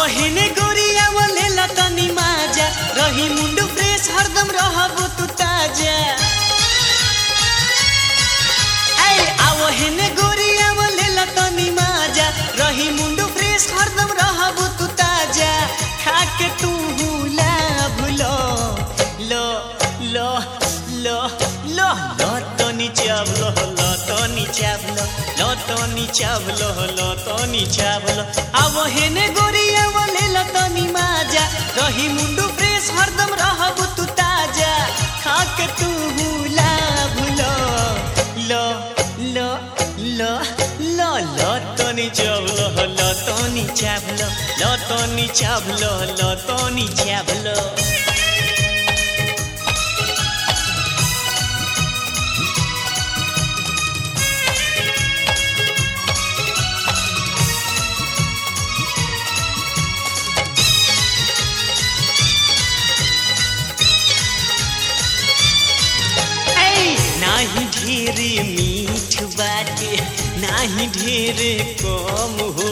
हेने गोरिया बोले लतनी माजा रही मुंडू फ्रेश हरदम रहबो तू ताजा ऐ आओ हेने गोरिया बोले लतनी माजा रही मुंडू फ्रेश हरदम रहबो तू ताजा खा के तू हुला भुलो लो लो लो लो लो तनी चावलो लो तनी चावलो लो तनी चावलो लो तनी चावलो आओ हेने गोरिया बोले लतनी माजा रही मुंडू फ्रेश हरदम रहबो तू ताजा खा के तू हुला भुलो लो लो लो लो लो तनी चावलो लो तनी चावलो लो तनी चावलो लो तनी चावलो ऐ नाही ढेर मीठ बाटे नाही ढेर कम हो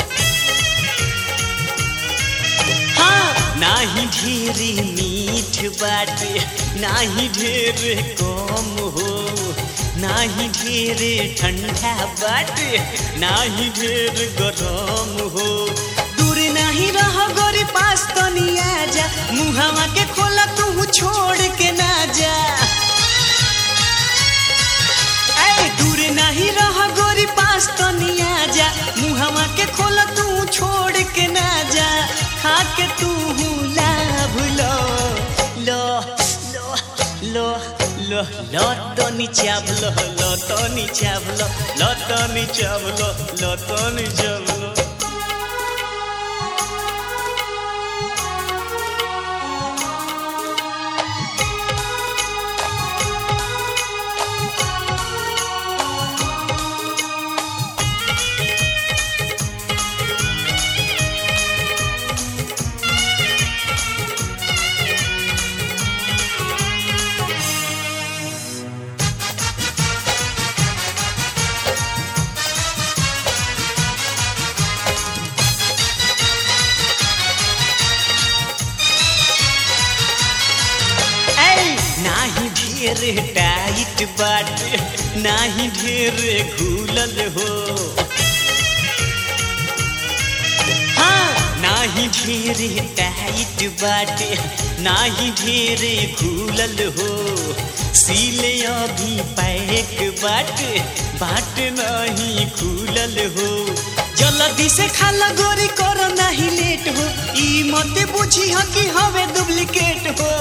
हाँ नाही ढेर मीठ बाटे नाही ढेर कम हो नाही ढेर ठंडा बाटे नाही ढेर गरम हो दूर नहीं रह गोरी पास तनी आजा मुहावा के खोला तू छोड़ के ना जा ऐ दूर नहीं रह गोरी पास तो नहीं आजा मुहवा के खोला तू छोड़ के ना जा खा के तू हुला भुलो लो लो लो लो लो तो नीचावलो लो तो नीचावलो लो तो नीचावलो लो तो नीचावलो ऐ नाही ढेर टाइट बाटे नाही ढेर घूलल हो हाँ नाही ढेर टाइट बाटे नाही ढेर घूलल हो सीले अभी पैक बाटे बाट नहीं खुलल हो जल्दी से खाला गोरी करो नहीं लेट हो ई मत बुझी हो कि हवे डुप्लीकेट हो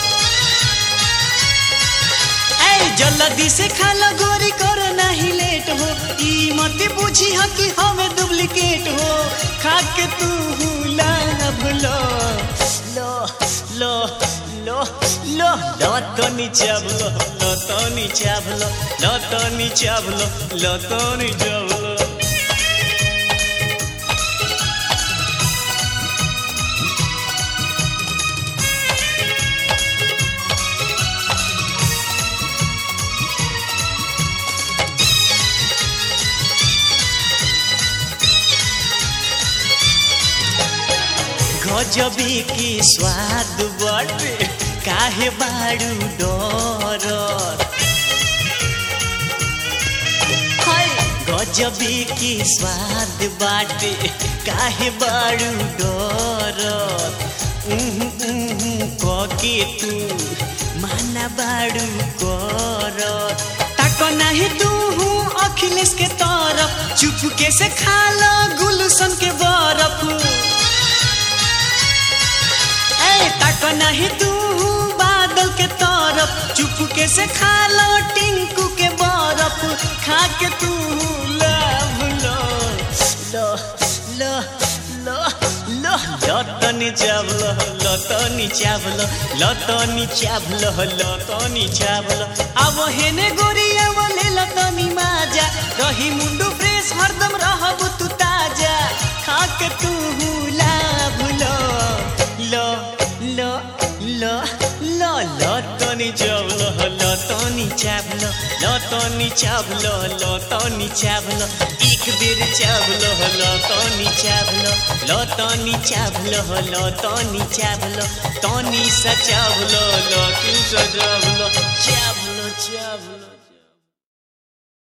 ऐ जल्दी से खाला गोरी करो नहीं लेट हो ई मत बुझी हो कि हमें डुप्लीकेट हो खा के तू हुला भुलो लो लो लो लो लो तो नीचावलो लो तो नीचावलो लो तो नीचावलो लो तो नीचावलो गजबी की स्वाद बाटे काहे बाड़ू डर हाय गजबी की स्वाद बाटे काहे बाड़ू डर उहु उहु कके तू माना बाड़ू कर ताको नाही तू हूँ अखिलेश के तरफ चुपके से खा लो गुलशन के बरफ ऐ तक नहीं तू बादल के तरफ चुपके से खा लो टिंकू के बरफ खा के तू लव लो लो लो लो लो लतनी चावलो लतनी चावलो लतनी चावलो लतनी चावलो अब हेने गोरिया बोले लतनी माजा रही मुंडू फ्रेश हरदम रहबू तू ताजा खा के तू लाभ लो लो लो लो लो लतनी चावलो लतनी चावलो लतनी तनी चावलो लो तनी चावलो एक बेर चावलो लो तनी चावलो लो तनी चावलो लो तनी चावलो तनी सा चावलो लो तू सा चावलो चावलो चावलो